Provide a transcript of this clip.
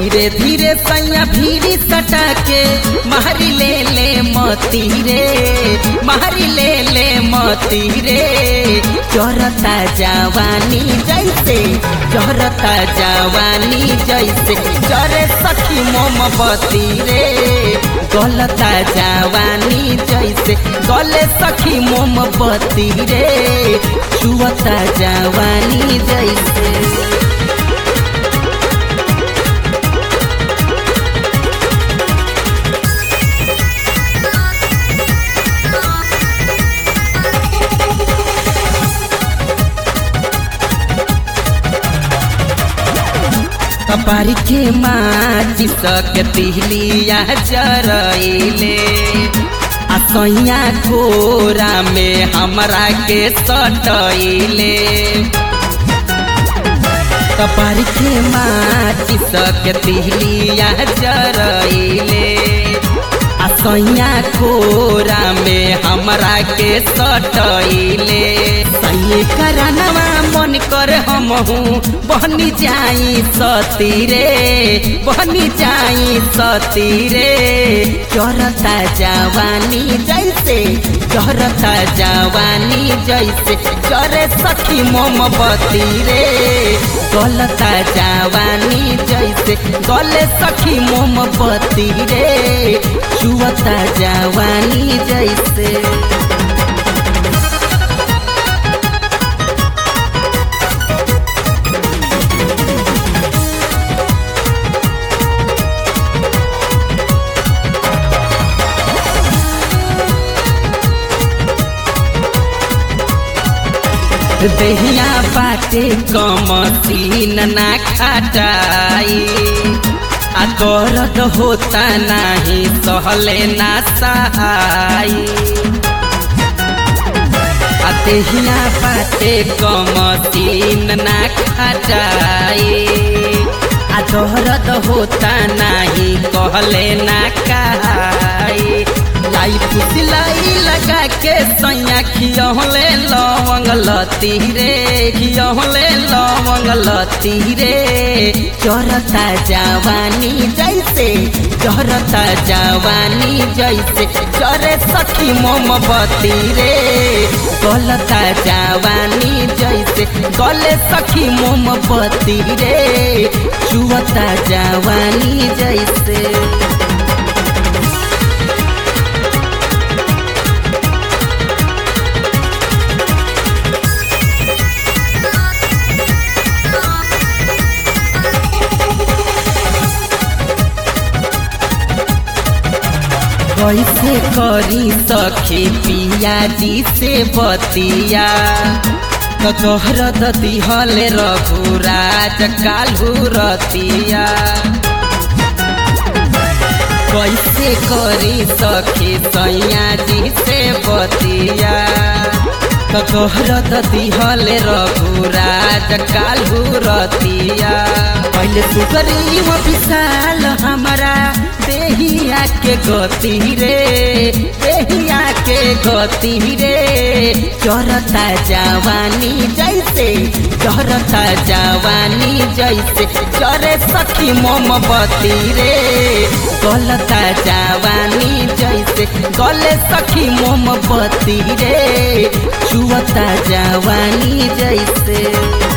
धीरे धीरे सैया भीरी सटा के मारी ले ले मोती रे मारी ले ले मोती रे चोरता जवानी जैसे चोरता जवानी जैसे चरे सखी मोमबती रे गलता जवानी जैसे गले सखी मोमबती रे छुअता जवानी जैसे कपारी के माची सके तिहलिया जरइले आ सैया कोरा में हमरा के सटइले कपारी के माची सके तिहलिया जरइले आ सैया कोरा में हमरा के सटइले सैये करानवा मन कर हमहू बनी जाई सती रे बनी जाई सती रे चरता जवानी जैसे चरता जवानी जैसे चरे सखी मोमबती रे गलता जवानी जैसे गले सखी मोमबती रे छुअता जवानी जैसे दहिया बाटे कमसीन ना खटाई आ दर्द होता नाही सहले ना सहाई आ दहिया बाटे कमसीन ना खटाई आ दर्द होता नाही कहले ना कहाई लाई फुसलाई लगा के सैया खियौले लवंग लती रे खियौले लवंग लती रे चरता जवानी जैसे चरता जवानी जैसे चरे सखी मोमबती रे गलता जवानी जैसे गले सखी मोमबती रे छुअता जवानी जैसे कैसे करी सखी पिया जी से बतिया तोहर दिहल रघुराज कालू रतिया कैसे करी सखी सैया जी से बतिया तोहर दिहल रघुराज कालू रतिया पहले सुकरी हो विशाल हमारा देहिया के गति रे देहिया के गति रे चरता जवानी जैसे चरता जवानी जैसे चरे सखी मोमबती रे गलता जवानी जैसे गले सखी मोमबती रे छुअता जवानी जैसे